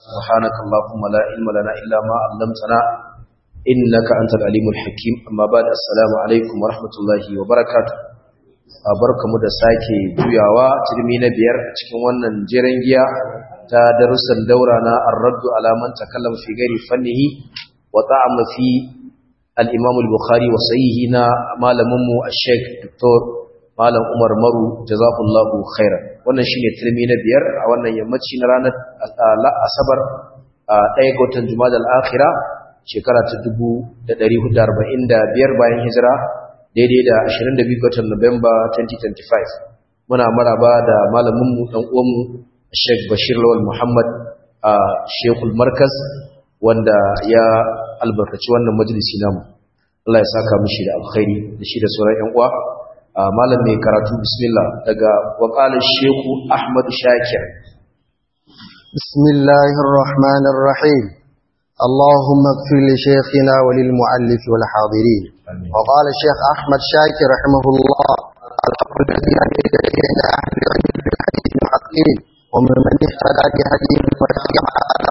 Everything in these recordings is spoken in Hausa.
سبحانك اللهم لا علم لنا إلا ما علمتنا إنك أنت العليم الحكيم أما بعد السلام عليكم ورحمة الله وبركاته barkamu da sake juyawa turmi na biyar a cikin wannan jiran giya ta darussan daura na ar-raddu ala man takallama fi ghairi fannihi wa ta'ama fi al-imam al-bukhari wa sahihi na malamin mu al-sheikh dr malam umar maru jazakallahu khairan wannan shine turmi na biyar a wannan yammaci na ranar asabar ɗaya ga watan jumada al-akhira shekara ta 1445 bayan hijira daidai da 22 ga watan Nuwamba 2025 muna maraba da malaminmu dan uwanmu Sheikh Bashir Lawal Muhammad a Sheikhul Markaz wanda ya albarkaci wannan majalisi namu Allah ya saka mishi da alkhairi da shi da sauran ƴan uwa malam mai karatu bismillah daga waqala Sheikh Ahmad Shakir Bismillahir Rahmanir Rahim اللهم اغفر لشيخنا وللمؤلف والحاضرين وقال الشيخ أحمد شاكر رحمه الله الحق الذي أنزل إلينا أهل العلم بالحديث المحققين ومن من اهتدى بهديه واتبع على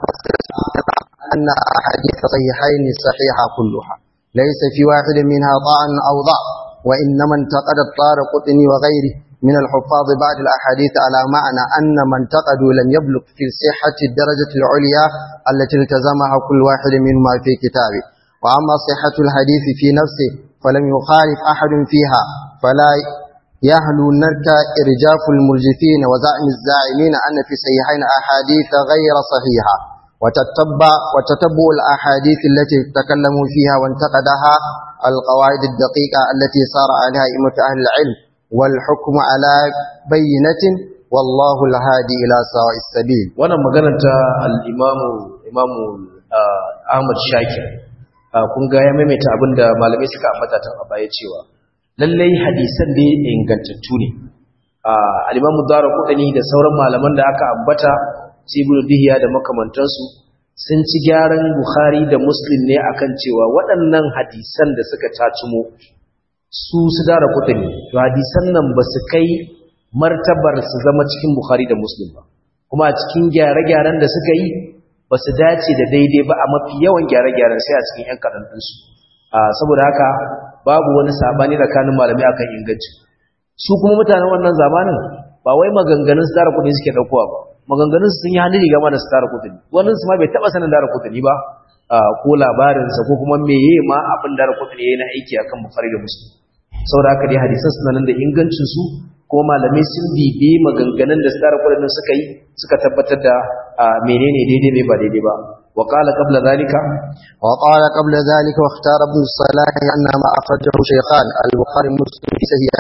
أن أحاديث صحيحين صحيحة كلها ليس في واحد منها طعن أو ضعف وإنما انتقد الطارقطني وغيره من الحفاظ بعد الأحاديث على معنى أن من انتقدوا لم يبلغ في صحة الدرجة العليا التي التزمها كل واحد منهما في كتابه وأما صحة الحديث في نفسه فلم يخالف أحد فيها فلا يهلو نرك إرجاف المرجفين وزعم الزاعمين أن في صحيحين أحاديث غير صحيحة وتتبع, وتتبع الأحاديث التي تكلموا فيها وانتقدها القواعد الدقيقة التي صار عليها أئمة أهل العلم والحكم على بينة والله الهادي إلى سواء السبيل وانا مغانا الإمام إمام أحمد شاكر kun ga ya maimaita abin da malamai suka ambata tun a baya cewa lallai hadisan da ingantattu ne al-imamu darqutni da sauran malaman da aka ambata sibul dihiya da makamantansu sun ci gyaran bukhari da muslim ne akan cewa waɗannan hadisan da suka tacumo su su darqutni to hadisan nan ba su kai martabar su zama cikin bukhari da muslim ba kuma a cikin gyare-gyaren da suka yi ba su dace da daidai ba a mafi yawan gyare-gyaren sai a cikin 'yan kaɗan ɗinsu saboda haka babu wani sabani tsakanin malamai akan inganci su kuma mutanen wannan zamanin ba wai maganganun su tara kuɗi suke ɗaukowa ba maganganun sun yi hannu riga ma da su tara kuɗi wannan su ma bai taɓa sanin tara kuɗi ba ko labarinsa ko kuma meye ma abin tara kuɗi ya yi na aiki akan bukari da musu saboda haka dai hadisan suna nan da ingancin su kuma malamai sun bibi maganganun da tsara kudin suka yi suka tabbatar da menene daidai ne ba daidai ba wa qala qabla zalika wa qala qabla zalika wa ikhtara ibn salah anna ma akhrajahu shaykhan al-bukhari muslim fi sahih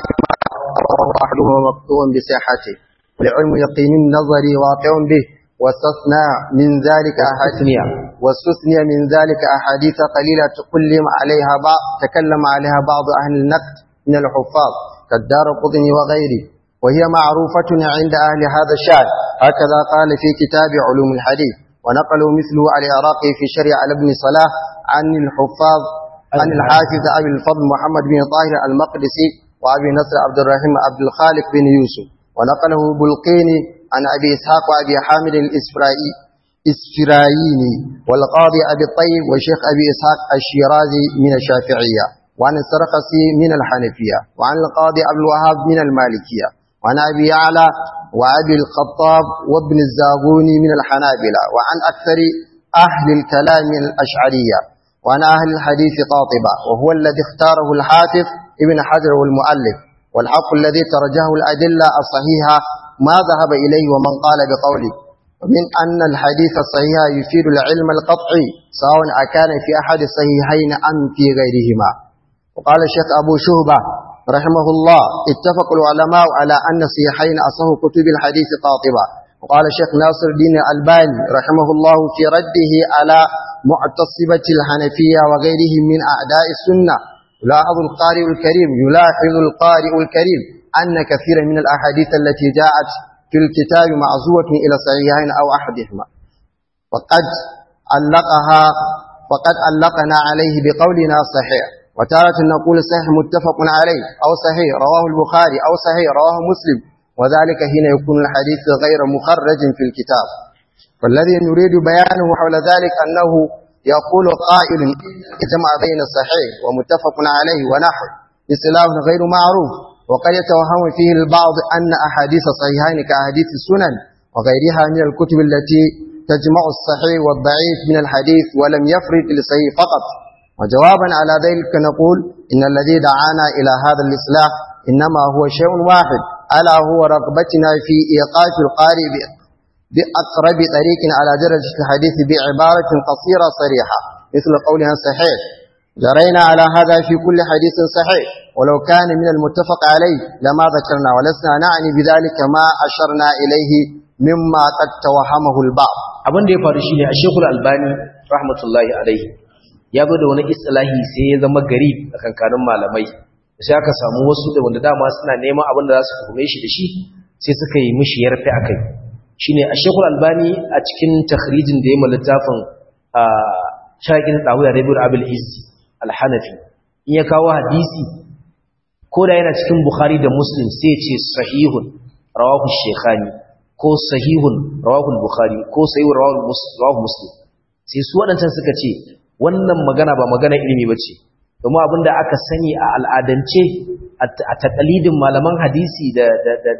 ahaduhuma maqtu'un bi sihhati لعلم يقين النظر واقع به واستثنى من ذلك أحاديث واستثنى من ذلك أحاديث قليلة تكلم عليها بعض تكلم عليها بعض أهل النقد من الحفاظ كالدار قطني وغيره وهي معروفة عند أهل هذا الشأن هكذا قال في كتاب علوم الحديث ونقلوا مثله على العراقي في شريعة على ابن صلاح عن الحفاظ عن الحافظ أبي الفضل محمد بن طاهر المقدسي وأبي نصر عبد الرحيم عبد الخالق بن يوسف ونقله بلقيني عن أبي إسحاق وأبي حامد الإسفرائي إسفرايني والقاضي أبي الطيب وشيخ أبي إسحاق الشيرازي من الشافعية وعن السرقسي من الحنفية وعن القاضي أبو الوهاب من المالكية وعن أبي يعلى وأبي الخطاب وابن الزاغوني من الحنابلة وعن أكثر أهل الكلام الأشعرية وعن أهل الحديث قاطبة وهو الذي اختاره الحافظ ابن حجر والمؤلف والحق الذي ترجه الأدلة الصحيحة ما ذهب إليه ومن قال بقوله ومن أن الحديث الصحيح يفيد العلم القطعي سواء أكان في أحد الصحيحين أم في غيرهما وقال الشيخ أبو شهبة رحمه الله اتفق العلماء على أن صحيحين أصح كتب الحديث قاطبة وقال الشيخ ناصر الدين الألباني رحمه الله في رده على معتصبة الحنفية وغيرهم من أعداء السنة يلاحظ القارئ الكريم يلاحظ القارئ الكريم أن كثيرا من الأحاديث التي جاءت في الكتاب معزوة إلى صحيحين أو أحدهما وقد علقها وقد علقنا عليه بقولنا صحيح وتارة نقول صحيح متفق عليه أو صحيح رواه البخاري أو صحيح رواه مسلم وذلك حين يكون الحديث غير مخرج في الكتاب والذي نريد بيانه حول ذلك أنه يقول قائل جمع بين الصحيح ومتفق عليه ونحو بسلاف غير معروف وقد يتوهم فيه البعض أن أحاديث صحيحين كأحاديث السنن وغيرها من الكتب التي تجمع الصحيح والضعيف من الحديث ولم يفرد للصحيح فقط وجوابا على ذلك نقول إن الذي دعانا إلى هذا الإصلاح إنما هو شيء واحد ألا هو رغبتنا في إيقاف القارئ بأقرب طريق على درجة الحديث بعبارة قصيرة صريحة مثل قولها صحيح جرينا على هذا في كل حديث صحيح ولو كان من المتفق عليه لما ذكرنا ولسنا نعني بذلك ما أشرنا إليه مما قد توهمه البعض abin da ya faru shine a Sheikhul Albani rahmatullahi alaihi ya zo da wani istilahi sai ya zama gari a kankanin malamai sai aka samu wasu da wanda dama suna neman abin da za su hukume shi da shi sai suka yi mishi yarfe akai shine a Sheikhul Albani a cikin takhrijin da ya yi littafin a shakin Tawiya Rabiul Abil Izzi Al-Hanafi in ya kawo hadisi ko da yana cikin Bukhari da Muslim sai ce sahihun rawahu Sheikhani ko sahihun rawahu Bukhari ko sahihun rawahu Muslim sai su waɗancan suka ce wannan magana ba magana ilimi bace domin abinda aka sani a al'adance a takalidin malaman hadisi da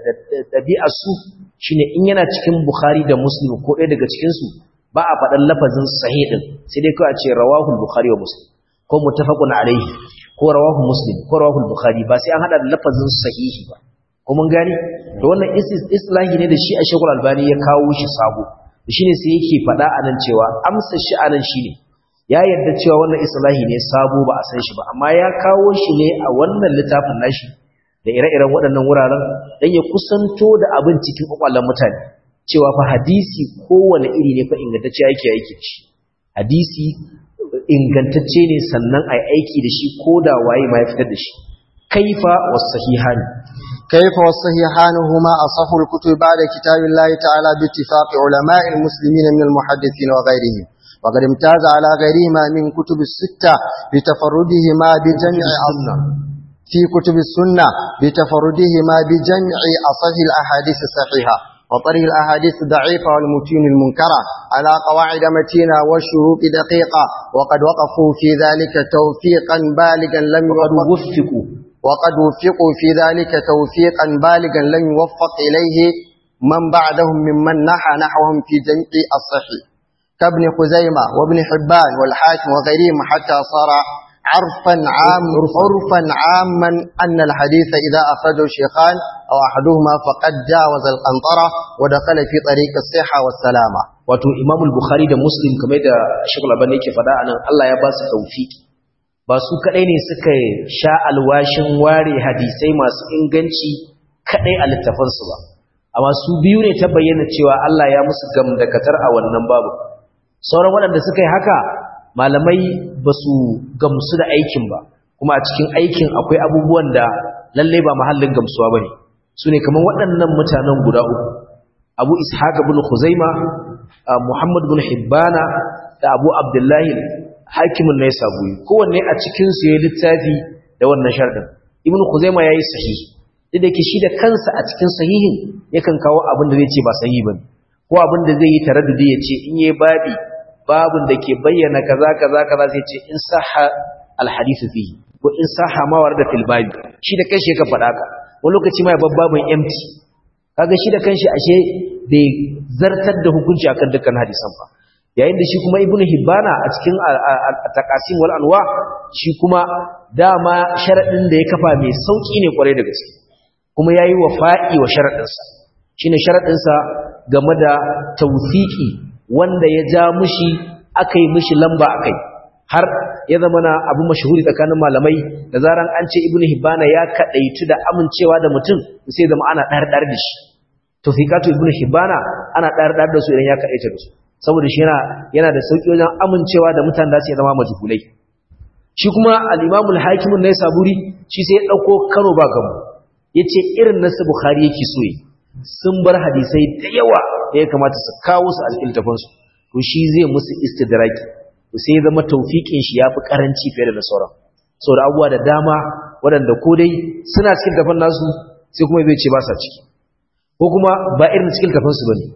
ɗabi'ar su shine in yana cikin Bukhari da Muslim ko ɗaya daga cikin su ba a faɗan lafazin sahih din sai dai kawai a ce rawahu Bukhari wa Muslim ko muttafaqun alaihi ko rawahu Muslim ko rawahu Bukhari ba sai an hada da lafazin sahihi ba ko mun gani to wannan islahi ne da shi a Sheikhul Albani ya kawo shi sabo shine sai yake faɗa anan cewa amsa shi anan shine ya yarda cewa wannan islahi ne sabo ba a san shi ba amma ya kawo shi ne a wannan littafin nashi da ire-iren waɗannan wuraren dan ya kusanto da abin cikin kwakwalen mutane cewa fa hadisi kowane iri ne fa ingantacce yake yake shi hadisi ingantacce ne sannan ai aiki da shi ko da waye ma ya fitar da shi kaifa was-sahihani كيف والصحيحان هما أصح الكتب بعد كتاب الله تعالى باتفاق علماء المسلمين من المحدثين وغيرهم وقد امتاز على غيرهما من كتب الستة بتفردهما بجمع أصل في كتب السنة بتفردهما بجمع أصح الأحاديث الصحيحة وطريق الأحاديث الضعيفة والمتين المنكرة على قواعد متينة والشروط دقيقة وقد وقفوا في ذلك توفيقا بالغا لم وفقوا وقد وفقوا في ذلك توفيقا بالغا لم يوفق إليه من بعدهم ممن نحى نحوهم في جمع الصحيح كابن خزيمة وابن حبان والحاكم وغيرهم حتى صار عرفا عام عرفا عاما أن الحديث إذا أخرجه شيخان أو أحدهما فقد جاوز القنطرة ودخل في طريق الصحة والسلامة wato Imam al-Bukhari da Muslim kamar da Sheikh Al-Albani yake faɗa anan Allah ya ba su tawfiki ba su kadai ne suka sha alwashin ware hadisai masu inganci kadai a littafansu ba amma su biyu ne ta bayyana cewa Allah ya musu gamdakatar a wannan babu sauran waɗanda suka yi haka malamai ba su gamsu da aikin ba kuma a cikin aikin akwai abubuwan da lalle ba mahallin gamsuwa ba ne su ne kamar waɗannan mutanen guda uku abu ishaq bin khuzaima muhammad bin hibbana da abu abdullahi hakimin na ya sabuyi kowanne a cikinsu ya yi littafi da wannan sharɗin ibn khuzaima ya yi sahihi duk da ke shi da kansa a cikin sahihin yakan kawo abin da zai ce ba sahihi ba ko abin da zai yi taraddudi ya ce in yi babi babin da ke bayyana kaza kaza kaza zai ce in sahha alhadithu fihi ko in sahha ma warda fil babi shi da kanshi yake faɗa ka wani lokaci ma ya babbabin empty kaga shi da kanshi ashe bai zartar da hukunci akan dukkan hadisan ba yayin da shi kuma ibnu hibbana a cikin taqasim wal anwa shi kuma dama sharadin da ya kafa mai sauki ne kwarai da gaske kuma yayi wafa'i wa sharadin sa shine sharadin sa game da tawfiki wanda ya ja mushi akai mushi lamba akai har ya zama na abu mashhuri tsakanin malamai da zaran an ce ibnu hibbana ya kadaitu da amincewa da mutum sai zama ana dar dar da shi tawfiqatu ibnu hibbana ana dar dar da su idan ya kadaita da su saboda shi yana yana da sauki wajen amincewa da mutane da su zama majhulai shi kuma al-Imam al-Hakim ne saburi shi sai ya dauko karo ba gamu yace irin nasu Bukhari yake so yi sun bar hadisai da yawa da ya kamata su kawo su al-iltafan su to shi zai musu istidraki to sai ya zama tawfiqin shi yafi karanci fiye da sauran saboda abubuwa da dama waɗanda ko dai suna cikin tafan nasu sai kuma zai ce ba sa ciki ko kuma ba irin cikin tafan su bane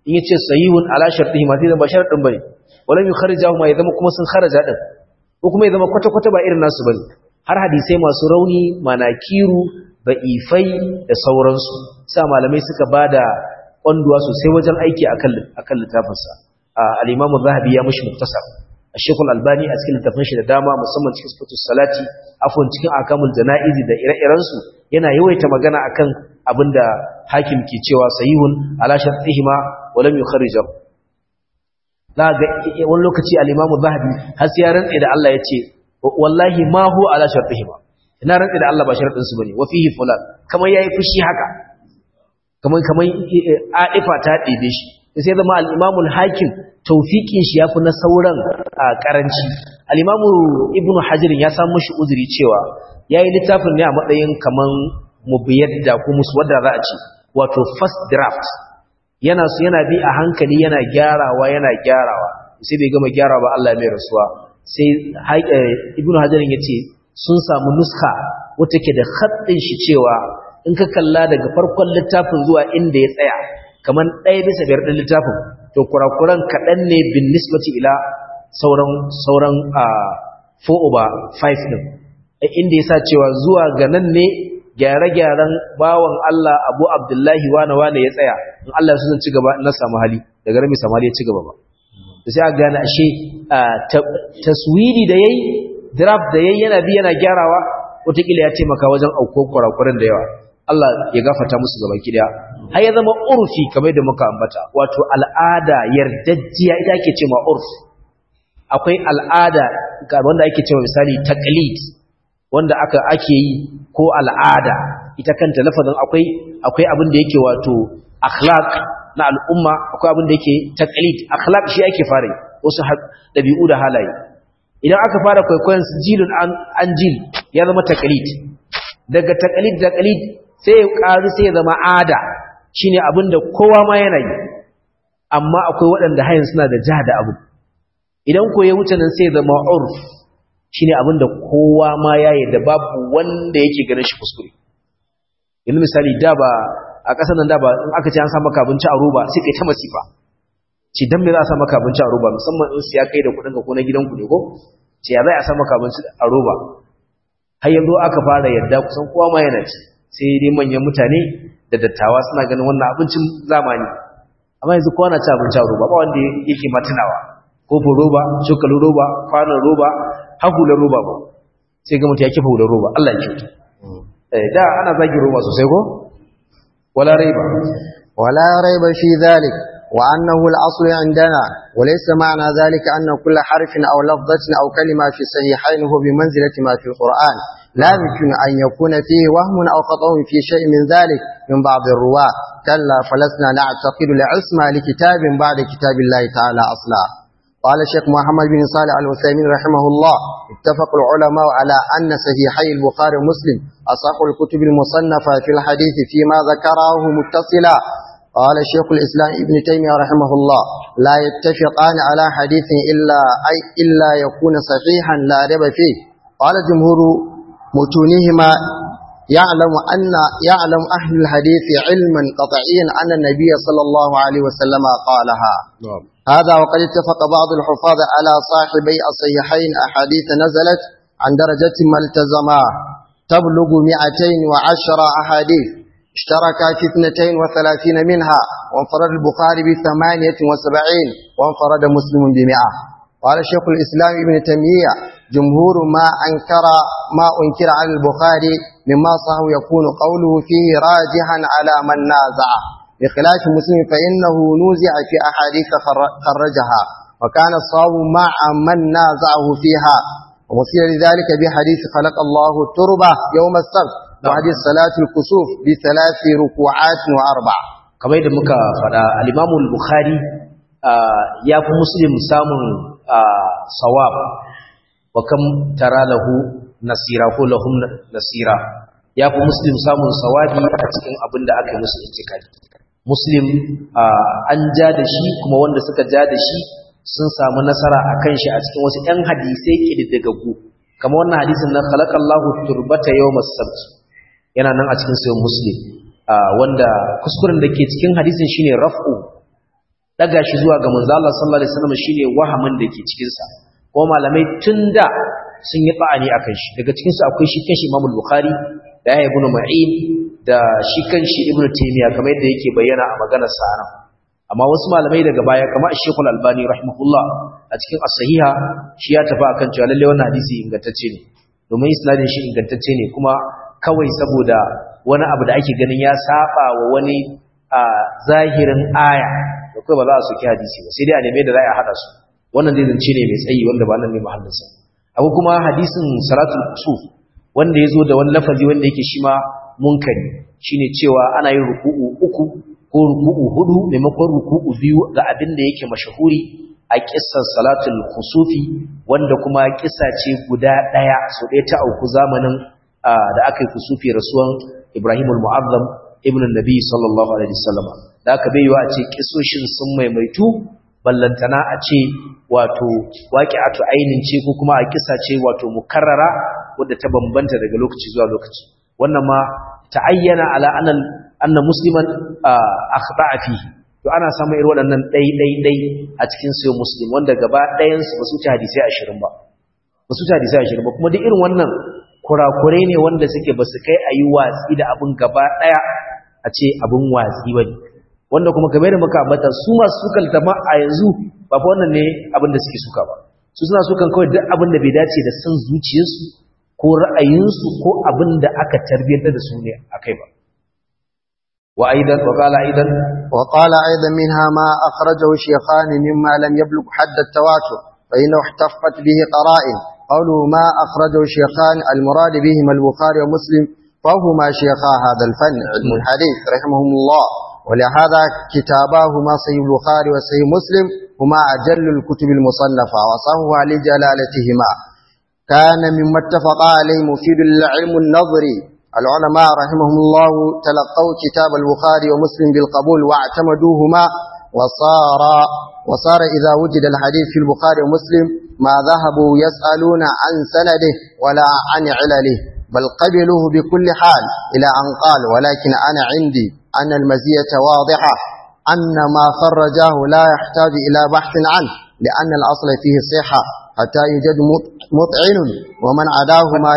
in yace sahihun ala shartihi ma sai zama sharadin bane walam yukharrijahu ma ya zama kuma sun kharaja din ko kuma ya zama kwata kwata ba irin nasu bane har hadisai masu rauni manakiru ba'ifai da sauransu sa malamai suka bada kwanduwa sosai wajen aiki akan akan littafinsa al-Imam zahabi ya mushi muktasar Sheikh Al-Albani a cikin littafin shi da dama musamman cikin sifatus salati afwan cikin akamul janaizi da ire-iren su yana yawaita magana akan abinda hakim ke cewa sahihun ala shartihima wa lam yukharrijahu za ga wani lokaci al-Imam zahabi har sai ya rantsa da Allah yace wallahi ma hu ala shartihima ina rantsa da Allah ba sharadin su bane wa fihi fulan kamar yayi fushi haka kamar kamar aifa ta ɗebe shi sai zama al'imamul hakim taufiƙin shi ya fi na sauran a ƙaranci al'imamu ibn hajjirin ya samu shi uzuri cewa ya yi littafin ne a matsayin kamar mubiyar da ko musu wadda za a ce wato first draft yana su yana bi a hankali yana gyarawa yana gyarawa sai bai gama gyarawa ba Allah mai rasuwa sai ibn hajjirin ya ce sun samu nuska wata ke da haɗin shi cewa in ka kalla daga farkon littafin zuwa inda ya tsaya kamar ɗaya bisa biyar ɗin littafin to kurakuran kaɗan ne bin nisbati ila sauran sauran a 4 over 5 ɗin inda ya sa cewa zuwa ga nan ne gyare-gyaren bawan Allah abu abdullahi wane wane ya tsaya in Allah su zan ci gaba na samu hali daga rami samu hali ya ci gaba ba da sai a gane ashe taswiri da yayi draft da yayi yana bi yana gyarawa wataƙila ya taimaka wajen auko kurakuran da yawa Allah ya gafata musu gaba kidaya har ya zama urfi kamar da muka ambata wato al'ada yardajjiya ita ake cewa urf akwai al'ada wanda ake cewa misali taqlid wanda aka ake yi ko al'ada ita kanta lafazin akwai akwai abin da yake wato akhlaq na al'umma akwai abin da yake taqlid akhlaq shi ake fara wasu dabi'u da halaye idan aka fara kwaikwayon jilun an jil ya zama taqlid daga taqlid taqlid sai ya ƙaru sai ya zama ada shi ne abin da kowa ma yana yi amma akwai waɗanda hayan suna da ja da abu idan ko ya wuce nan sai ya zama urf shi ne abin da kowa ma ya yi da babu wanda yake ganin shi kuskure yanzu misali da ba a ƙasar nan da ba in aka ce an sa maka abinci a roba sai kai ta masifa ce dan me za a sa maka abinci a roba musamman in siya kai da kuɗin ka ko na gidanku ne ko ce ya zai a sa maka abinci a roba har yanzu aka fara yadda kusan kowa ma yana ci sai dai manyan mutane da dattawa suna ganin wannan abincin zamani amma yanzu kowa na ci abinci a roba ba wanda yake matunawa kofin roba cokalin roba kwanon roba hahular roba ba sai ga mutu ya kifa hular roba Allah ya kyauta da ana zagi roba sosai ko wala raiba ولا ريب في ذلك وأنه الأصل عندنا وليس معنى ذلك أن كل حرف أو لفظة أو كلمة في الصحيحين هو بمنزلة ما في القرآن لا يمكن أن يكون فيه وهم أو خطأ في شيء من ذلك من بعض الرواة كلا فلسنا نعتقد العصمة لكتاب بعد كتاب الله تعالى أصلا قال الشيخ محمد بن صالح الوثيمين رحمه الله اتفق العلماء على أن صحيحي البخاري ومسلم أصح الكتب المصنفة في الحديث فيما ذكره متصلا قال شيخ الإسلام ابن تيمية رحمه الله لا يتفقان على حديث إلا, أي إلا يكون صحيحا لا ريب فيه قال جمهور متونهما يعلم أن يعلم أهل الحديث علما قطعيا أن النبي صلى الله عليه وسلم قالها نعم هذا وقد اتفق بعض الحفاظ على صاحبي الصحيحين أحاديث نزلت عن درجة ما التزما تبلغ 210 أحاديث اشترك في 32 منها وانفرد البخاري ب 78 وانفرد مسلم بمئة قال شيخ الإسلام ابن تيمية جمهور ما أنكر ما أنكر على البخاري مما صح يكون قوله فيه راجحا على من نازعه بخلاف مسلم فإنه نوزع في أحاديث خر- خرجها وكان الصواب مع من نازعه فيها ومثير لذلك بحديث خلق الله التربة يوم السبت وحديث صلاة الكسوف بثلاث ركوعات وأربع kamar yadda muka faɗa al-Imam al-Bukhari ya fi Muslim samun sawab wa kam tara lahu nasira ko lahum nasira ya fi Muslim samun sawabi a cikin abin da aka yi musu intikali Muslim an ja da shi kuma wanda suka ja da shi sun samu nasara a kan shi a cikin wasu ‘yan hadisai ƙididdigaggu kamar wannan hadisin na khalaqallahu turbata yawmas sabt yana nan a cikin sayin Muslim wanda kuskuren da ke cikin hadisin shine raf'u daga shi zuwa ga manzo Allah sallallahu alaihi wasallam shine wahamin da ke cikin sa ko malamai tunda sun yi ba'ani akan shi daga cikin su akwai shi kanshi Imam Bukhari da ya ibn Ma'in da shi kanshi Ibn Taymiyyah kamar yadda yake bayyana a maganar sa nan amma wasu malamai daga baya kamar Sheikh Al-Albani rahimahullah a cikin as-sahiha shi ya tafi akan cewa lalle wannan hadisi ingantacce ne domin isnadin shi ingantacce ne kuma kawai saboda wani abu da ake ganin ya saba wa wani a zahirin aya da kai ba za a soki hadisi ba sai dai a neme da za a hada su wannan dai zance ne mai tsayi wanda ba nan ne mahallinsa abu kuma hadisin salatul kusuf wanda ya zo da wani lafazi wanda yake shi ma munkari shine cewa ana yin ruku'u uku ko ruku'u hudu maimakon ruku'u biyu ga abin da yake mashahuri a kissar salatul kusufi wanda kuma kissa ce guda daya so ɗaya ta auku zamanin da aka yi kusufi rasuwan Ibrahim al-Mu'azzam ibn Nabi sallallahu alaihi wasallam da aka bai a ce kisoshin sun maimaitu ballantana a ce wato waqi'atu ainin ce ko kuma a kisa ce wato mukarrara wadda ta bambanta daga lokaci zuwa lokaci wannan ma ta'ayyana ala anna anna musliman akhta'a fihi to ana samun irin waɗannan dai dai dai a cikin sayo muslim wanda gaba ɗayan su ba su ta hadisi 20 ba ba su ta hadisi 20 ba kuma duk irin wannan kurakurai ne wanda suke ba su kai a yi watsi da abin gaba ɗaya a ce abin watsi ba ne wanda kuma game da muka ambata su masu sukan tama a yanzu ba fa wannan ne abin da suke suka ba su suna sukan kawai duk abin da bai dace da son zuciyarsu ko ra'ayinsu ko abin da aka tarbiyyantar da su ne a kai ba wa aidan wa qala aidan wa qala aidan minha ma akhrajahu shaykhan mimma lam yablugh hadd at-tawatur fa innahu ihtaffat bihi qara'in قوله ما أخرجه الشيخان المراد بهما البخاري ومسلم فهما شيخا هذا الفن علم الحديث رحمهم الله ولهذا كتاباهما صحيح البخاري وصحيح مسلم هما أجل الكتب المصنفة وصحوها لجلالتهما كان مما اتفق عليه مفيد العلم النظري العلماء رحمهم الله تلقوا كتاب البخاري ومسلم بالقبول واعتمدوهما وصار وصار إذا وجد الحديث في البخاري ومسلم ما ذهبوا يسألون عن سنده ولا عن علله بل قبلوه بكل حال إلى أن قال ولكن أنا عندي أن المزية واضحة أن ما خرجاه لا يحتاج إلى بحث عنه لأن الأصل فيه صحة حتى يوجد مطعن ومن عداه ما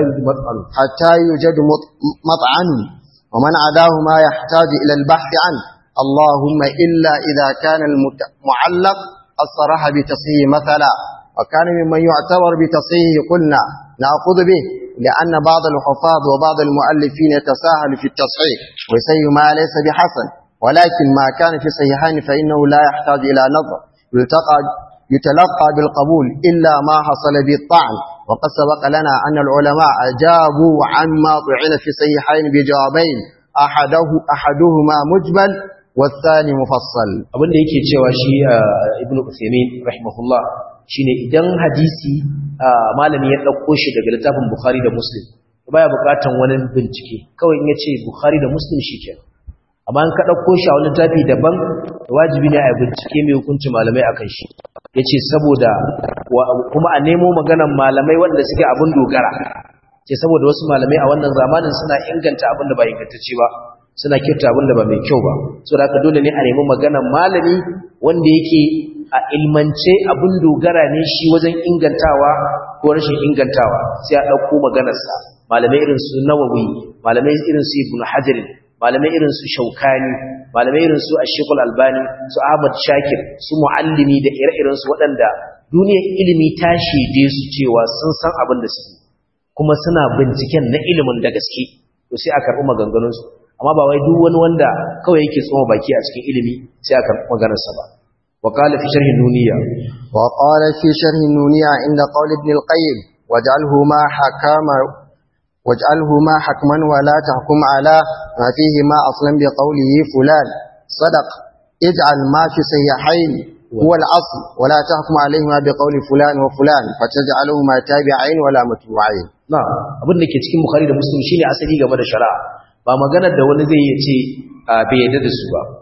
حتى يوجد مطعن ومن عداه ما يحتاج إلى البحث عنه اللهم إلا إذا كان المعلق الصراحة بتصحيح مثلا وكان ممن يعتبر بتصحيح قلنا نأخذ به لأن بعض الحفاظ وبعض المؤلفين يتساهل في التصحيح ويسيء ما ليس بحسن ولكن ما كان في صحيحين فإنه لا يحتاج إلى نظر يلتقى يتلقى بالقبول إلا ما حصل بالطعن وقد سبق لنا أن العلماء أجابوا عما طعن في صحيحين بجوابين أحده أحدهما مجمل والثاني مفصل abin da yake cewa shi ibn Uthaymeen rahimahullah shine idan hadisi malami ya dauko shi daga littafin Bukhari da Muslim baya bukatan wani bincike kawai in yace Bukhari da Muslim shikenan amma in ka dauko shi a wani littafi daban wajibi ne a bincike mai hukunci malamai akan shi yace saboda kuma a nemo maganan malamai wanda suke abin dogara ce saboda wasu malamai a wannan zamanin suna inganta abin da ba ingantacce ba suna kyauta abin da ba mai kyau ba so da haka dole ne a nemi maganar malami wanda yake a ilmance abin dogara ne shi wajen ingantawa ko rashin ingantawa sai a ɗauko maganarsa malamai irin su nawawi malamai irin su ibn hajar malamai irin su shaukani malamai irin su ashikul albani su ahmad shakir su muallimi da ire-iren su waɗanda duniyar ilimi ta shaide su cewa sun san abin da suke kuma suna binciken na ilimin da gaske to sai a karɓi maganganunsu amma ba wai duk wani wanda kawai yake tsoma baki a cikin ilimi sai a karɓi maganarsa ba wa qala fi sharhi nuniya wa qala fi sharhi nuniya inda qawl ibn al-qayyim waj'alhu ma hakama waj'alhu ma hakman wa la tahkum ala ma fihi ma aslan bi qawlihi fulan sadaq ij'al ma fi sayyihain هو الأصل ولا تحكم عليهما بقول فلان وفلان فتجعلهما تابعين ولا متبوعين na abin da ke cikin bukhari da muslim shine asali game da shari'a ba maganar da wani zai yi ce bai yadda da su ba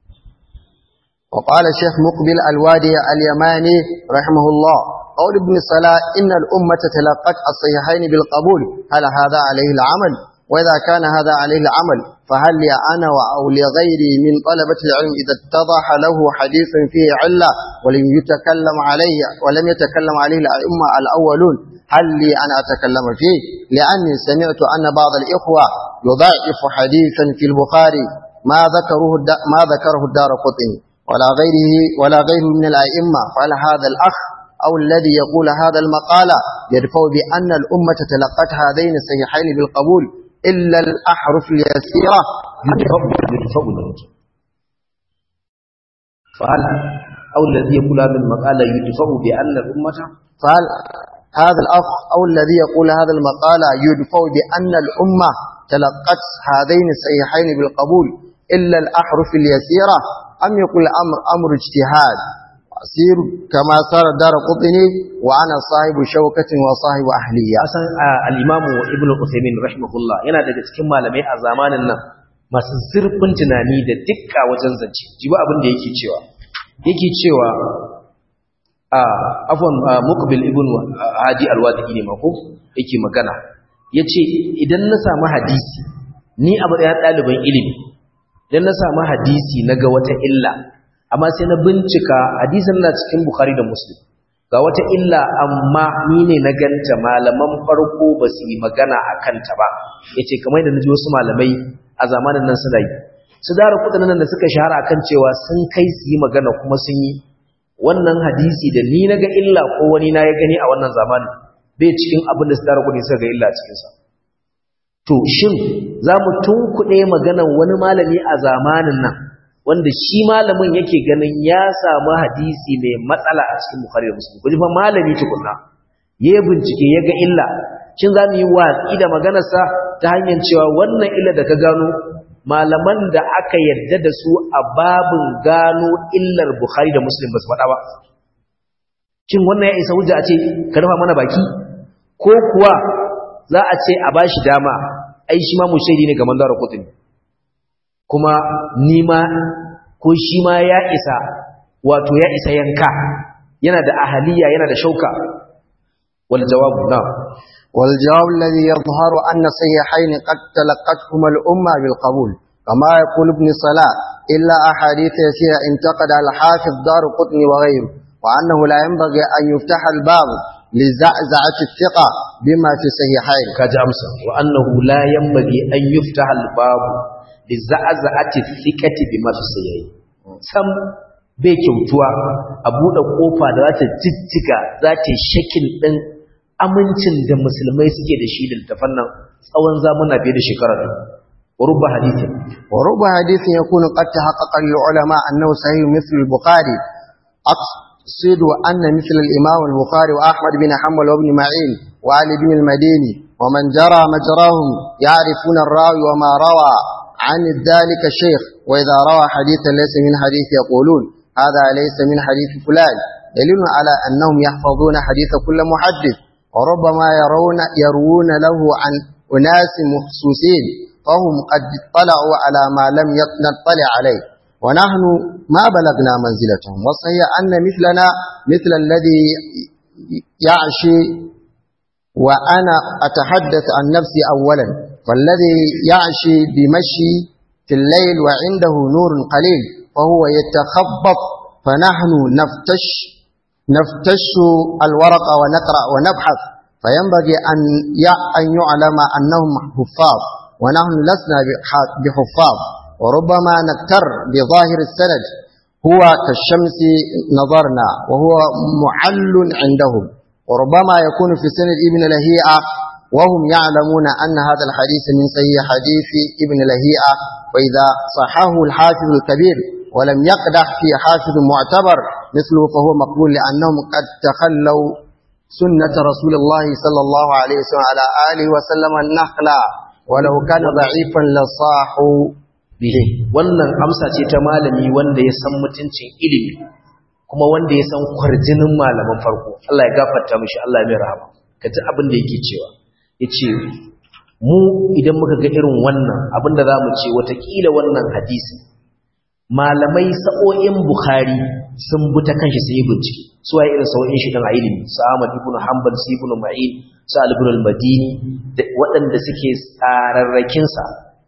وقال الشيخ مقبل الوادي اليماني رحمه الله قول ابن صلاة إن الأمة تلقت الصحيحين بالقبول هل هذا عليه العمل وإذا كان هذا عليه العمل فهل لي أنا أو لغيري من طلبة العلم إذا اتضح له حديث فيه علة ولم يتكلم عليه ولم يتكلم عليه الأئمة الأولون هل لي أن أتكلم فيه لأني سمعت أن بعض الإخوة يضعف حديثا في البخاري ما ذكره ما ذكره الدار قطني ولا غيره ولا غيره من الأئمة فهل هذا الأخ أو الذي يقول هذا المقال يدفع بأن الأمة تلقت هذين الصحيحين بالقبول إلا الأحرف اليسيرة فهل أو الذي يقول هذا المقال يدفع بأن الأمة فهل هذا الأخ أو الذي يقول هذا المقال يدفع بأن الأمة تلقت هذين الصحيحين بالقبول إلا الأحرف اليسيرة أم يقول أمر أمر اجتهاد أسير كما صار دار قطني وأنا صاحب شوكة وصاحب أهلية asan al-Imam Ibn Uthaymeen rahimahullah yana daga cikin malamai a zamanin nan masu zurfin tunani da dukka wajen zance jibi abin da yake cewa yake cewa a afwan Muqbil ibn Hadi al-Wadi'i ne mako yake magana yace idan na samu hadisi ni a matsayin ɗaliban ilimi idan na samu hadisi naga wata illa amma sai na bincika hadisin na cikin Bukhari da Muslim ga wata illa amma ni ne na ganta malaman farko ba su yi magana a kanta ba yace kamar da naji wasu malamai a zamanin nan suna yi su dara kudin nan da suka shahara akan cewa sun kai su yi magana kuma sun yi wannan hadisi da ni naga illa ko wani na ya gani a wannan zamanin bai cikin abin da su dara kudin suka ga illa a cikinsa to shin za mu tunkuɗe maganar wani malami a zamanin nan wanda shi malamin yake ganin ya samu hadisi mai matsala a cikin Bukhari da Muslim kuji fa malami tukunna ya bincike ya ga illa shin za mu yi watsi da maganarsa ta hanyar cewa wannan illa da ka gano malaman da aka yarda da su a babin gano illar Bukhari da Muslim ba su faɗa ba shin wannan ya isa hujja a ce ka rufa mana baki ko kuwa za a ce a bashi dama ai shi ma mushaidi ne ga mandara kotuni kuma nima ko shi ma ya isa wato ya isa yanka yana da ahaliya yana da shauka wal jawabu na wal jawab alladhi yadhharu anna sayyihayn qad talaqathuma al umma bil qabul kama yaqul ibn salah illa ahadith yasira intaqada al hafiz dar qutni wa ghayru wa annahu la yanbaghi an yuftaha al bab لزعزعة الثقة بما في صحيحين كجامسة وأنه لا ينبغي أن يفتح الباب لزعزعة الثقة بما في صحيحين sam bai kyautuwa a buɗe ƙofa da za ta jijjiga za ta shakin ɗin amincin da musulmai suke da shi da littafan nan tsawon zamuna fiye da shekara ɗin ورب حديث ورب حديث يكون قد تحقق للعلماء أنه صحيح مثل البخاري أقصد أن مثل الإمام البخاري وأحمد بن حنبل وابن معين وعلي بن المديني ومن جرى مجراهم يعرفون الراوي وما روى عن ذلك الشيخ وإذا روى حديثا ليس من حديث يقولون هذا ليس من حديث فلان دليل على أنهم يحفظون حديث كل محدث وربما يرون يروون له عن أناس مخصوصين فهم قد اطلعوا على ما لم نطلع عليه ونحن ما بلغنا منزلتهم وصحيح أن مثلنا مثل الذي يعشي وأنا أتحدث عن نفسي أولا فالذي يعشي بمشي في الليل وعنده نور قليل فهو يتخبط فنحن نفتش نفتش الورق ونقرأ ونبحث فينبغي أن أن يعلم أنهم حفاظ ونحن لسنا بحفاظ وربما نكتر بظاهر السند هو كالشمس نظرنا وهو معل عندهم وربما يكون في سند ابن لهيئة وهم يعلمون أن هذا الحديث من صحيح حديث ابن لهيئة وإذا صححه الحافظ الكبير ولم يقدح في حافظ معتبر مثله فهو مقبول لأنهم قد تخلوا سنة رسول الله صلى الله عليه وسلم على آله وسلم النخلة ولو كان ضعيفا لصاحوا bihi wannan amsa ce ta malami wanda ya san mutuncin ilimi kuma wanda ya san kwarjinin malaman farko Allah ya gafarta mishi Allah ya mai rahama kaji abin da yake cewa yace mu idan muka ga irin wannan abin da zamu ce watakila wannan hadisi malamai sa'o'in bukhari sun bi ta kanshi sun yi bincike su waye irin sa'o'in shi dan ilimi su Ahmad ibn Hanbal su ibn Ma'in su Al-Ibn al-Madini waɗanda suke tsararrakin sa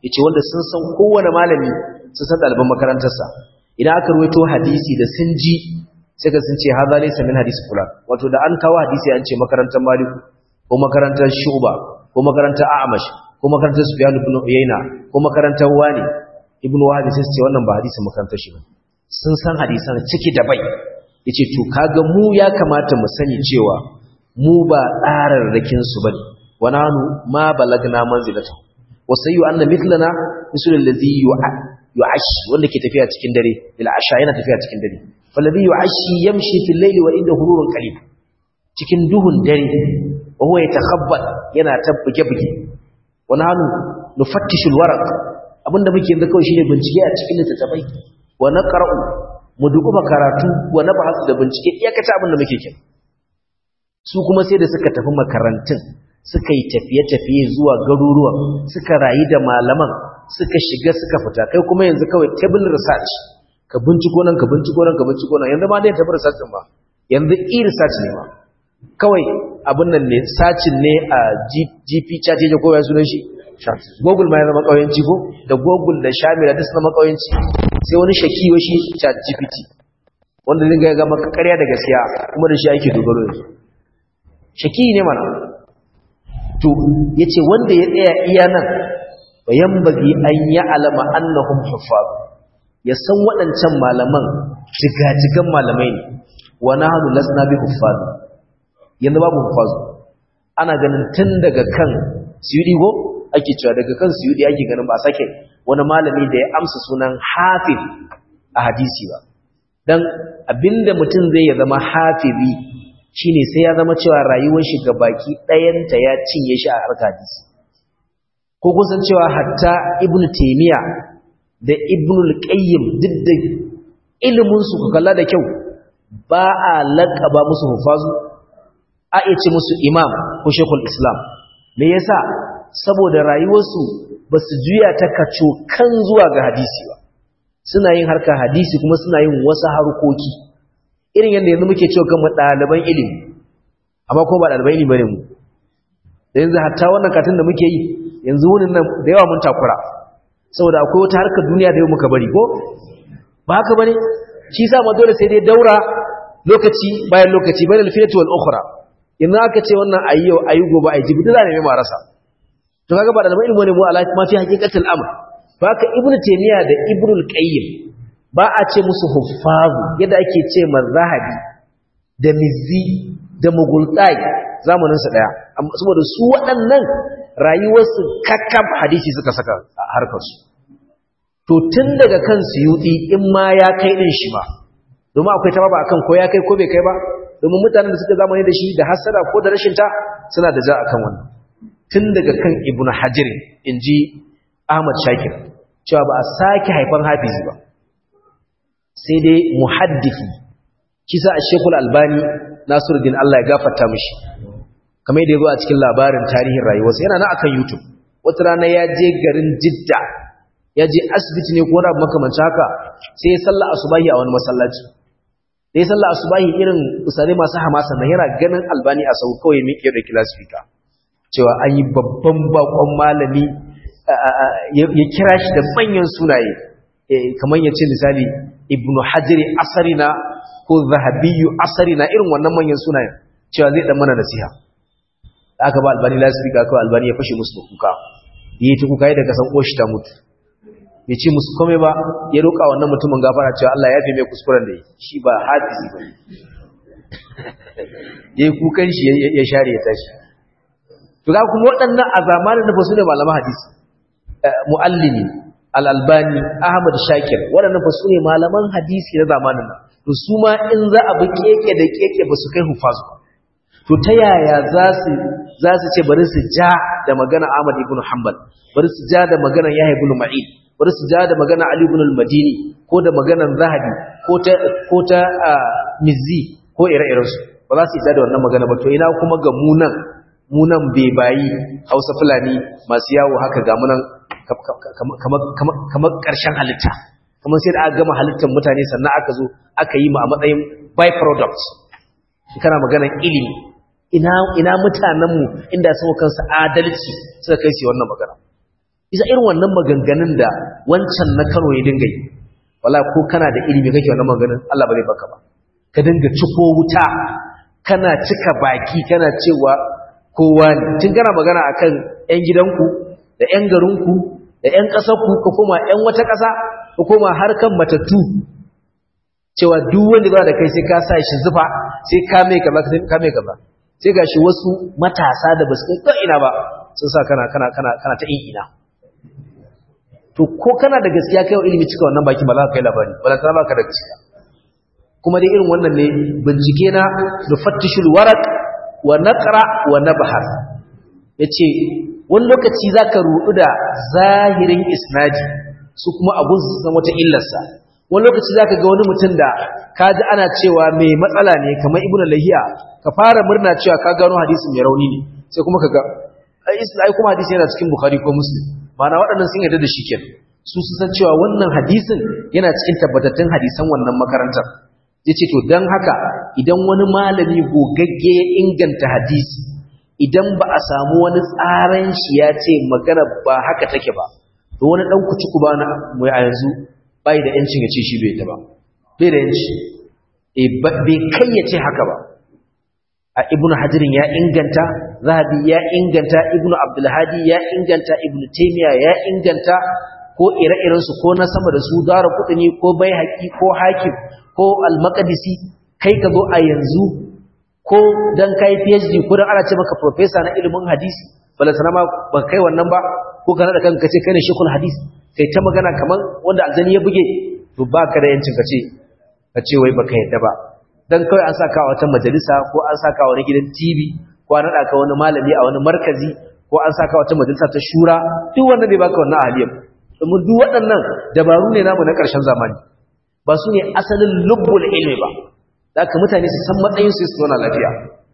yace wanda sun san kowane malami sun san ɗaliban makarantarsa idan aka ruwaito hadisi da sun ji sai ka sun ce hadha laysa min hadisi fulan wato da an kawo hadisi an ce makarantar maliku ko makarantar shu'ba ko makarantar a'mash ko makarantar sufyan ibn uyayna ko makarantar wani ibn wahab sai su ce wannan ba hadisin makarantar shi ba sun san hadisan ciki da bai yace to kaga mu ya kamata mu sani cewa mu ba tsararrakin su bane wa nanu ma balagna manzilatan wa sayyu anna mithlana misul alladhi yu'ash wanda ke tafiya cikin dare bil asha yana tafiya cikin dare falladhi yu'ashi yamshi fil layli wa inda hururun qalib cikin duhun dare wa huwa yatakhabbat yana tabbuke buge wa nanu nufattishu alwaraq abinda muke yanzu kawai shine bincike a cikin littattafai wa naqra'u mu dukuba karatu wa nabhasu da bincike iyakata abinda muke kin su kuma sai da suka tafi makarantun suka yi tafiye-tafiye zuwa garuruwa suka rayu da malaman suka shiga suka fita kai kuma yanzu kawai table research ka binciko nan ka binciko nan ka binciko nan yanzu ma dai table research din ba yanzu e-research ne ma kawai abin nan ne sacin ne a gp chat ya koya sunan shi google ma ya zama kauyanci ko da google da shamila duk zama kauyanci sai wani shakiyo shi chat gpt wanda zai ga maka ƙarya da gaskiya kuma da shi ake dogaro yanzu shaki ne mana to yace wanda ya tsaya iya nan bayan bagi an ya alama annahum huffaz ya san waɗancan malaman jigajigan malamai ne wa nahnu lasna bi huffaz yanzu babu huffaz ana ganin tun daga kan suyudi go ake cewa daga kan suyudi ake ganin ba sake wani malami da ya amsa sunan hafiz a hadisi ba dan abinda mutum zai ya zama hafizi shine sai ya zama cewa rayuwar shi baki ɗayanta ya cinye shi a harkar hadisi ko kun san cewa hatta ibnu taymiya da ibnu al-qayyim duk da ilimin su ku kalla da kyau ba a laqaba musu hufazu a iya ce musu imam ko shekul islam me yasa saboda rayuwarsu ba su juya ta kaco kan zuwa ga hadisi ba suna yin harkar hadisi kuma suna yin wasu harkoki irin yadda yanzu muke cewa kan ɗaliban ilimi amma kuma ba ɗaliban ilimi bane mu da yanzu hatta wannan katin da muke yi yanzu wurin nan da yawa mun takura saboda akwai wata harkar duniya da yau muka bari ko ba haka bane shi sa ma dole sai dai daura lokaci bayan lokaci bayan alfilatu wal ukhra yanzu aka ce wannan ayi yau ayi gobe ayi jibi da ne mai rasa to kaga ba ɗaliban ilimi ne mu ala ma fi haqiqatul amr to haka ibnu taymiya da ibnu qayyim ba a ce musu huffazu yadda ake ce zahabi da mizzi da mugultai zamaninsu ɗaya saboda su waɗannan rayuwarsu kakkab hadisi suka saka a harkarsu to tun daga kan suyuɗi in ma ya kai ɗin shi ba domin akwai ta ba akan ko ya kai ko bai kai ba domin mutanen da suka zamani da shi da hasara ko da rashin ta suna da ja akan wannan tun daga kan ibnu hajar in ji ahmad shakir cewa ba a sake haifan hafizi ba sai dai muhaddisi kisa a shekul albani nasiruddin Allah ya gafarta mishi kamar yadda ya zo a cikin labarin tarihin rayuwarsa yana na akan youtube wata rana ya je garin jidda ya je asibiti ne ko wani abu makamanci haka sai ya salla asubahi a wani masallaci da ya salla asubahi irin usare masu hamasa na yana ganin albani a sau kawai miƙe da kilasifika cewa an yi babban bakon malami ya kira shi da manyan sunaye kamar ya ce misali ibnu hajjari asarina ko zahabiyu asarina irin wannan manyan sunayen cewa zai dan mana nasiha da aka ba albani lasifika kawai albani ya fashe musu da kuka ya yi ta kuka yi daga san ƙoshi ta mutu bai ce musu kome ba ya roƙa wannan mutumin gafara cewa Allah ya fi mai kuskuren da yi shi ba hafizi ba ya yi kukan shi ya share ya tashi to ga kuma waɗannan a zamanin da ba su ne malaman hadisi mu'allimi al'albani ahmad shakir waɗannan ba su ne malaman hadisi na zamanin nan to su ma in za a bi keke da keke ba su kai hufazu ba to ta yaya za su ce bari su ja da magana ahmad ibn hanbal bari su ja da magana yahya ibn ma'in bari su ja da magana ali ibn al-madini ko da maganar zahabi ko ta ko ta mizzi ko ire-irensu ba za su ja da wannan magana ba to ina kuma ga munan munan bebayi hausa fulani masu yawo haka ga munan kamar ƙarshen halitta kamar sai da aka gama halittar mutane sannan aka zo aka yi ma a matsayin byproduct kana maganar ilimi ina ina mutanenmu inda sun kansu adalci suka kai su wannan magana isa irin wannan maganganun da wancan na Kano ya dinga yi wala ko kana da ilimi kake wannan maganganun Allah ba zai baka ba ka dinga ciko wuta kana cika baki kana cewa kowa ne tun kana magana akan ƴan gidanku da ƴan garinku da ƴan ƙasarku ko kuma ƴan wata ƙasa ko kuma harkan matattu cewa duk wanda ba da kai sai ka sa shi zufa sai ka mai kaza ka mai kaza sai gashi wasu matasa da basu kai ina ba sun sa kana kana kana kana ta ina to ko kana da gaskiya kai ilimi cika wannan baki ba za ka kai labari ba za ka baka da gaskiya kuma dai irin wannan ne bincike na nufattishul waraq wa naqra wa nabhas yace wani lokaci zaka rudu da zahirin isnadi su kuma abun su san wata illarsa wani lokaci zaka ga wani mutum da kaji ana cewa mai matsala ne kamar ibnu lahiya ka fara murna cewa ka gano hadisin mai rauni ne sai kuma kaga ai kuma hadisi yana cikin bukhari ko muslim ma'ana waɗannan sun yarda da shi kenan su su san cewa wannan hadisin yana cikin tabbatattun hadisan wannan makarantar yace to dan haka idan wani malami gogagge ya inganta hadisi idan ba a samu wani tsaran shi ya ce magana ba haka take ba to wani dan kuci ku bana mu a yanzu bai da yancin ya ce shi bai ta ba bai da yanci eh bai kai ya ce haka ba a ibnu hajirin ya inganta zahabi ya inganta ibnu abdulhadi ya inganta ibnu taymiya ya inganta ko ire-irensu ko na sama da su dara kudini ko bai haƙi ko hakim ko al-maqdisi kai ka zo a yanzu ko dan kai PhD ko dan ana ce maka professor na ilimin hadisi bala sana ma ba kai wannan ba ko kana da kanka ce kai ne shekul hadisi kai ta magana kaman wanda aljani ya buge to baka da yancin ka ce ka ce wai baka yadda ba dan kawai an saka wata majalisa ko an saka wani gidan TV ko an nada ka wani malami a wani markazi ko an saka wata majalisa ta shura duk wannan bai baka wannan ahaliyar domin duk waɗannan dabaru ne namu na ƙarshen zamani ba su ne asalin lubbul ilmi ba da aka mutane su san matsayin su su zauna lafiya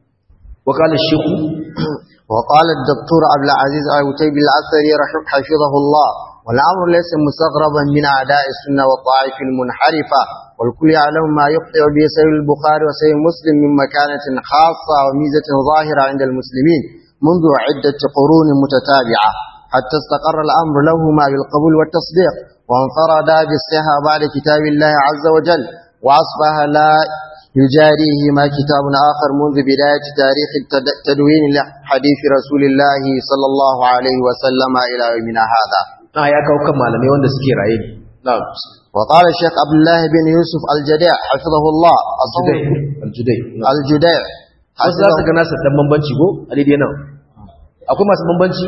wa qala shaykhu wa qala ad-doktor Abdul Aziz Al-Utayb Al-Athari حفظه الله والأمر ليس مستغربا من أعداء السنة والطائف المنحرفة والكل يعلم ما يخطئ به سيد البخاري وسيد مسلم من مكانة خاصة وميزة ظاهرة عند المسلمين منذ عدة قرون متتابعة حتى استقر الأمر لهما بالقبول والتصديق وانفردا بالصحة بعد كتاب الله عز وجل وأصبح لا يجاريهما كتاب آخر منذ بداية تاريخ تدوين حديث رسول الله صلى الله عليه وسلم إلى يومنا هذا آه يا كوكب مالمي وند سكي رايي نعم وقال الشيخ عبد الله بن يوسف الجديع حفظه الله الجديع الجديع الجديع wasu za su gana dan bambanci ko a daidai nan akwai masu bambanci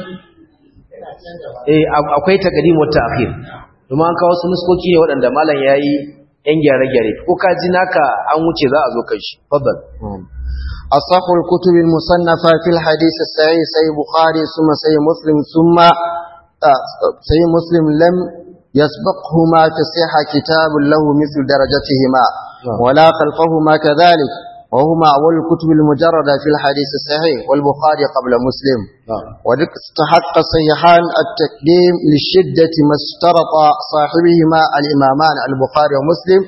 eh akwai taqdim wa ta'khir kuma an kawo su nuskoki ne waɗanda malam yayi yan gyare-gyare ko ka ji naka an wuce za a zo kai shi faddal أصح الكتب المصنفة في الحديث الصحيح سي بخاري ثم سي مسلم ثم سي مسلم لم يسبقهما في الصحة كتاب له مثل درجتهما ولا خلفهما كذلك وهما أول الكتب المجردة في الحديث الصحيح والبخاري قبل مسلم وذلك استحق الصحيحان التقديم للشدة ما اشترط صاحبهما الإمامان البخاري ومسلم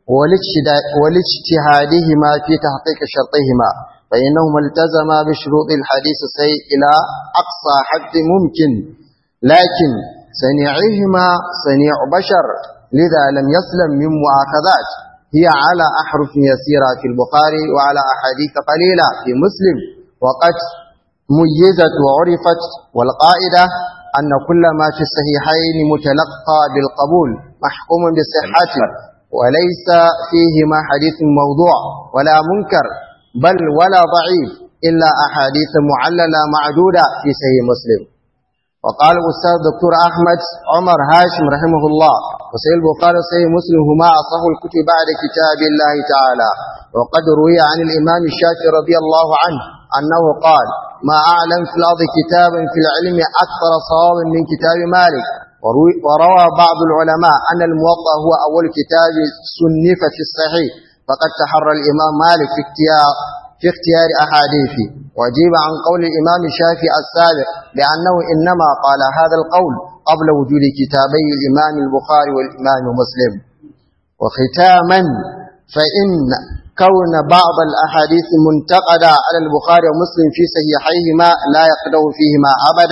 ولاجتهادهما في تحقيق شرطهما فإنهما التزما بشروط الحديث الصحيح إلى أقصى حد ممكن لكن صنيعهما صنيع بشر لذا لم يسلم من مؤاخذات هي على أحرف يسيرة في البخاري وعلى أحاديث قليلة في مسلم وقد ميزت وعرفت والقائدة أن كل ما في الصحيحين متلقى بالقبول محكوم بصحته وليس فيهما حديث موضوع ولا منكر بل ولا ضعيف إلا أحاديث معللة معدودة في صحيح مسلم وقال الأستاذ دكتور أحمد عمر هاشم رحمه الله وسيد البخاري وسيد مسلم هما أصح الكتب بعد كتاب الله تعالى وقد روي عن الإمام الشافعي رضي الله عنه أنه قال ما أعلم في الأرض كتابا في العلم أكثر صوابا من كتاب مالك وروى بعض العلماء أن الموطأ هو أول كتاب صنف في الصحيح فقد تحرى الإمام مالك في اختيار في اختيار أحاديثه وجيب عن قول الإمام الشافعي السابق لأنه إنما قال هذا القول قبل وجود كتابي الإمام البخاري والإمام مسلم وختاما فإن كون بعض الأحاديث منتقدة على البخاري ومسلم في صحيحيهما لا يقدر فيهما أبدا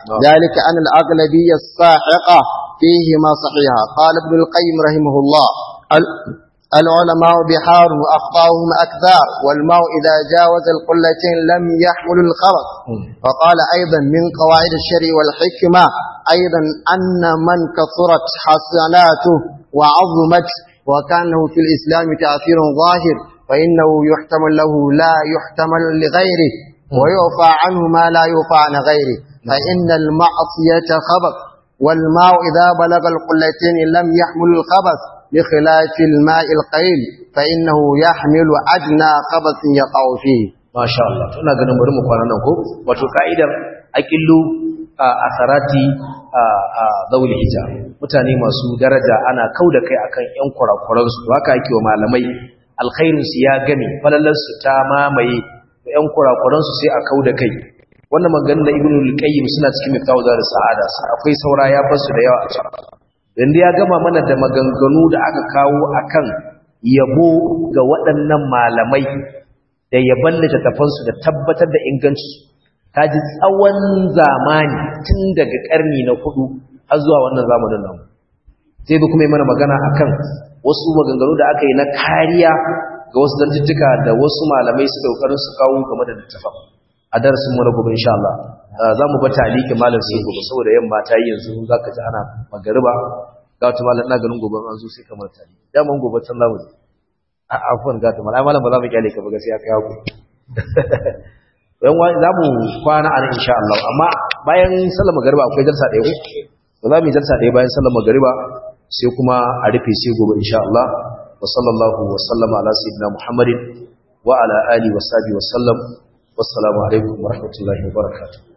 ذلك أن الأغلبية الساحقة فيهما صحيحة قال ابن القيم رحمه الله العلماء بحار وأخطاؤهم أكثر والماء إذا جاوز القلتين لم يحمل الخبث وقال أيضا من قواعد الشرع والحكمة أيضا أن من كثرت حسناته وعظمت وكان له في الإسلام تأثير ظاهر فإنه يحتمل له لا يحتمل لغيره ويعفى عنه ما لا يعفى عن غيره فإن المعصية خبث والماء إذا بلغ القلتين لم يحمل الخبث بخلاف الماء القليل فإنه يحمل أدنى خبث يقع فيه ما شاء الله ina ganin bari mu kwana nan ko wato ka'idar aqillu asarati zawul hija mutane masu daraja ana kauda kai akan yan kurakuran su haka yake wa malamai alkhairin su ya gani falalar su ta mamaye yan kurakuran su sai a kauda kai wannan maganar da ibnu al-qayyim suna cikin miftahu da sa'ada akwai saura ya basu da yawa a cikin dan ya gama mana da maganganu da aka kawo akan yabo ga waɗannan malamai da yaban littattafansu da tabbatar da inganci ta ji tsawon zamani tun daga ƙarni na hudu har zuwa wannan zamanin nan sai da kuma yi mana magana akan wasu maganganu da aka yi na kariya ga wasu zantuttuka da wasu malamai su daukarin su kawo game da littattafan a darasin mu na gobe insha Allah za mu bata aliki malam sai gobe saboda yamma ta yi yanzu za ka ji ana magariba ga wata malam na ganin gobe an zo sai kamar tali daman gobe can zamu je a afwan ga ta malam malam ba za mu kyale ka ba gaskiya kai haku yan wani za mu kwana a nan insha Allah amma bayan sallar magariba akwai jalsa ɗaya ko ba za mu yi jalsa ɗaya bayan sallar magariba sai kuma a rufe sai gobe insha Allah wa sallallahu wa sallama ala sayyidina Muhammadin wa ala alihi wa sahbihi wa sallam wassalamu alaikum wa rahmatullahi wa barakatuh